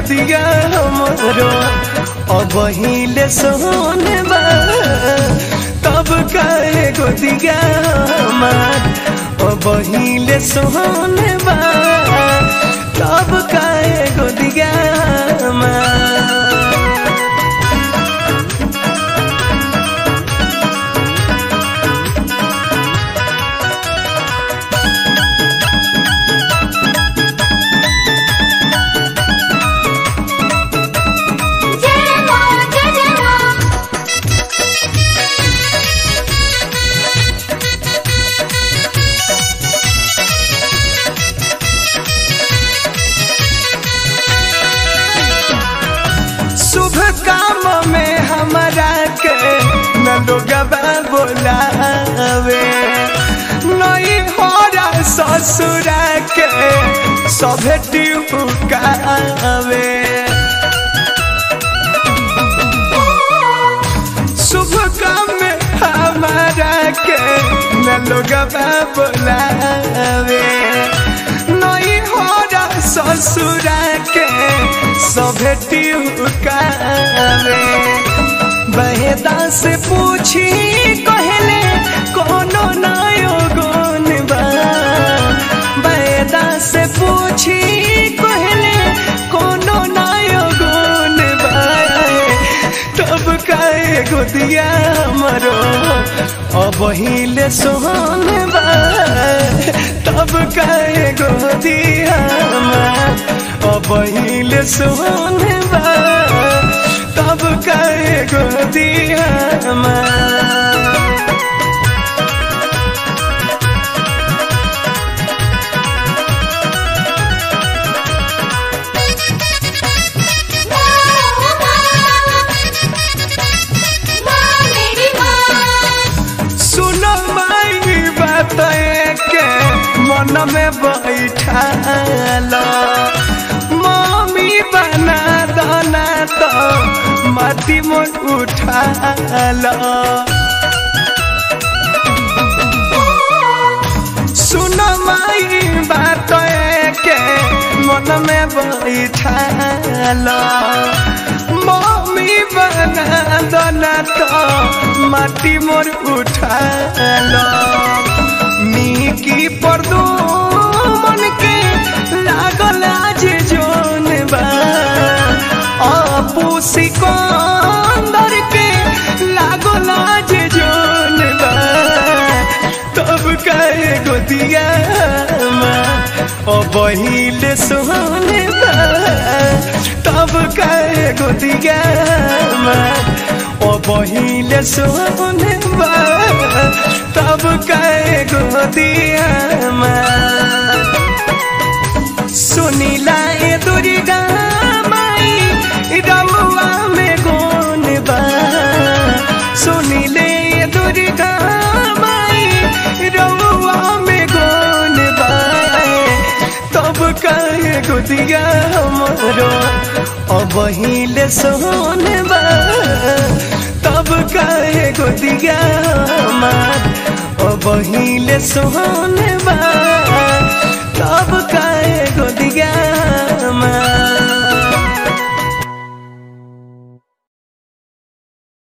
गोदिया हमरो अब हिले सोने बा तब काहे गोदिया हमार अब हिले सोने बा तब काहे गोदिया हमार जय मां जय जय मां शुभ काम में हमारा के न लोगवा बोलावे नई होरा ससुरा के सभे टिकावे शुभ काम में हमारा के न लोगवा बोलावे नई होरा ससुरा के सभे टिकावे बहेदा से पूछी कहले कोनो नयो गुण बा बहेदा से पूछी कहले कोनो नयो गुण बा तब काहे गोदिया हमरो अब हिले सोहन बा तब काहे गोदिया हमार अब हिले सोहन बा तब काहे गोदिया हमार मां मेरी मां सुनो माई बात के मन में बैठाल मम्मी बना दाना तो माटी मन उठाल सुनो माई बात के मन में बैठाल मम्मी बना दाना तो माटी मोर उठाल निकी पर दो मन के लागल आज जोन बा अपू सिकंदर के लागल आज जोन बा तब कहे गोदिया अब हिले सोहने बा तब कहे गोदिया अब हिले सोहने बा तब कहे गोदिया सुनीला ए दुर्गा माई रमुआ में गुण बा सुनीले ए दुर्गा माई रमुआ में गुण बा तब कहे गुदिया हमरो अब हिले सोन बा तब कहे गुदिया हमार अब हिले सोन बा तब